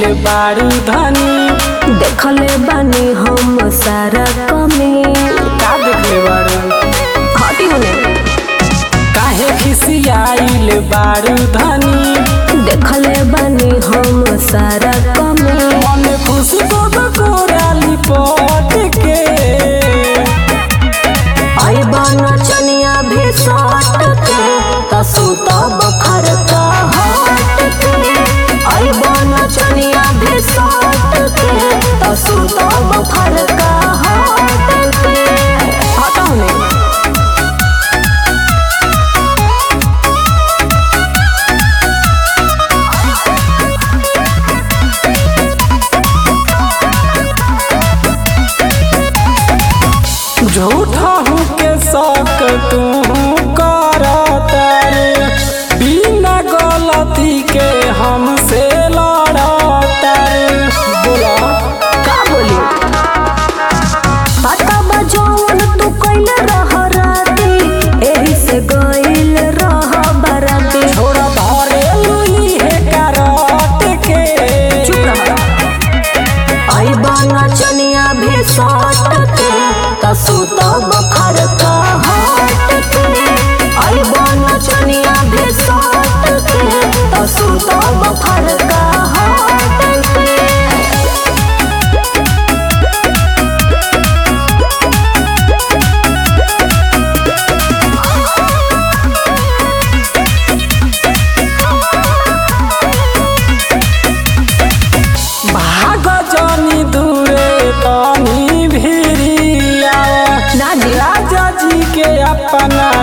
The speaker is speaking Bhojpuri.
आइल बारू धनी देखले बानी हम सारा कमी का देखले बारू हटी होने काहे खिसियाइल बारू धनी देखले बानी हम सारा कमी मन खुश तो कोराली पट के आई बन चनिया भी सट के तसु तब खरका हट के आई बन चनिया भी सट के तसु तब खरका हट के हटा होने झूठा हूँ के शक तू करता रे बिना गलती के हमसे लड़ता रे बोला का बोली पता बा जौन तू कइले रह राती एही से गइल रह बराती छोड़ा धरे लुई है करट के चुप रह आई बना चनिया भी सट के तसु तब खरका हट के आई बना चनिया भी सट के तसु तब खरका हट के भाग जानी दूरे तनी भिरिया ना जी राजा जी के अपना